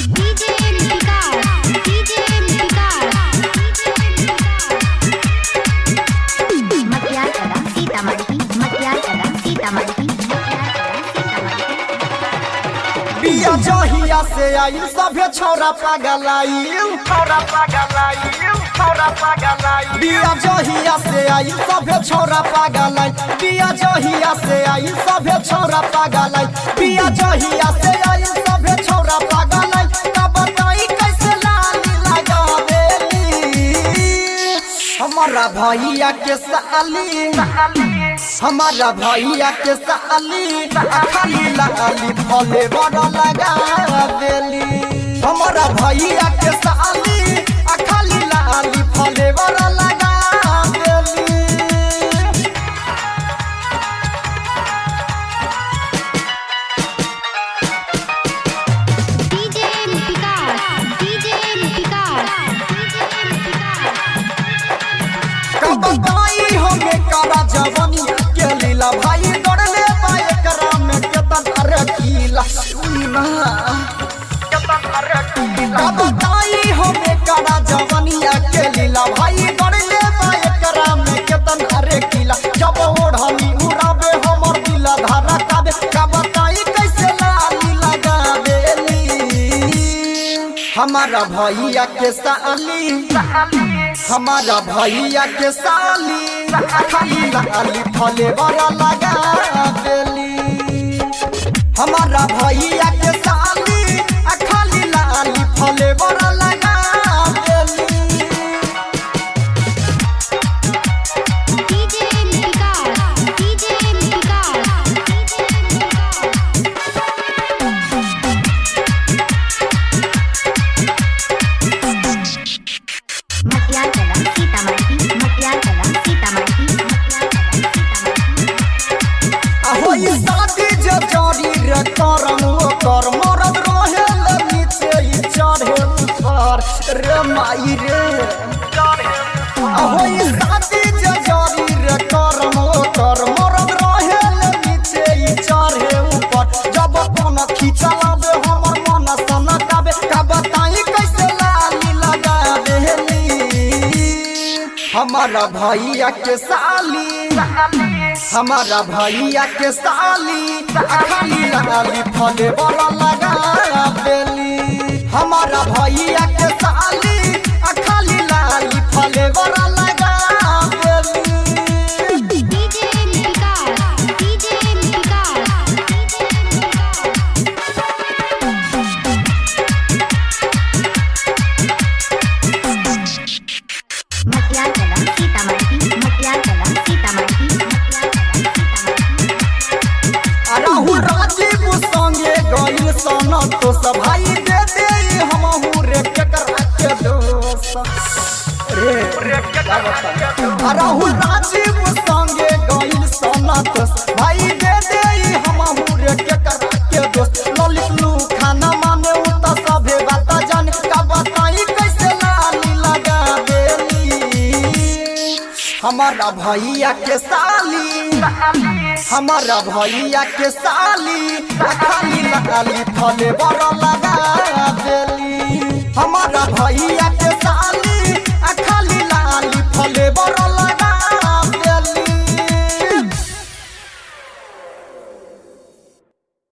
DJ Vikas, DJ Vikas, मटियार कला सीतामढ़ी मटियार कला सीतामढ़ी मटियार कला सीतामढ़ी बिया जहिया से आई सभे छौरा पागल आई छौरा पागल आई छौरा पागल आई बिया जहिया से आई सभे छौरा पागल आई बिया जहिया से आई सभे छौरा पागल आई बिया जहिया से आई सभे छौरा पागल आई का बताई कैसे लाली लगावेली हमारा भैया के साली हमारा भैया के साली खाली लाली फले बड़ लगा देली हमारा भैया के साली खाली लाली फले बड़ लगा देली DJ Vikas, DJ Vikas, कब गाई हमें करा जवानी के लीला भाई दौड़ले बाए करा में केतन अरे कीला सुना कब गाई हमें करा जवानी के लीला भाई दौड़ले बाए करा में केतन अरे कीला जब ओढ़नी उड़ाबे हमर दिला धारा काबे कब गाई कैसे लाली लगावेली हमारा भैया के साली हमारा भैया के साली खाली लाली फले बड़ा लगा देली हमारा भैया के साली खाली लाली फले बड़ा लगा देली DJ Vikas, DJ Vikas, मटियार कला सीतामढ़ी मटियार कला सीतामढ़ी मटियार कला सीतामढ़ी होई शादी जे जारी रे करम ओकर मरद रहे ले नीचे ई चढ़े ऊपर रे माई रे होई शादी जे जारी रे करम ओकर मरद रहे ले नीचे ई चढ़े ऊपर जब कोन खिचलावे हमर मन सनकावे का बताई कैसे लाली लगा देली हमारा भैया के साली हमारा भैया के साली खाली लाली फले बड़ा लगा देली हमारा भैया के साली खाली लाली फले बड़ा लगा देली DJ Vikas, DJ Vikas, मटियार कला सीतामढ़ी मटियार कला सीतामढ़ी मटियार कला सीतामढ़ी राहुल राजीव संगे गइल सन तो सभाई दे दे हमहू रे केकर के दोस रे राहुल राजीव संगे गइल सन तो भाई दे दे हमहू रे केकर के दोस ललित लू खाना माने उ त सभे बात जान का बताई कैसे लाली लगा देली हमारा भैया के साली हमारा भैया के साली खाली लाली फले बड़ा लगा दे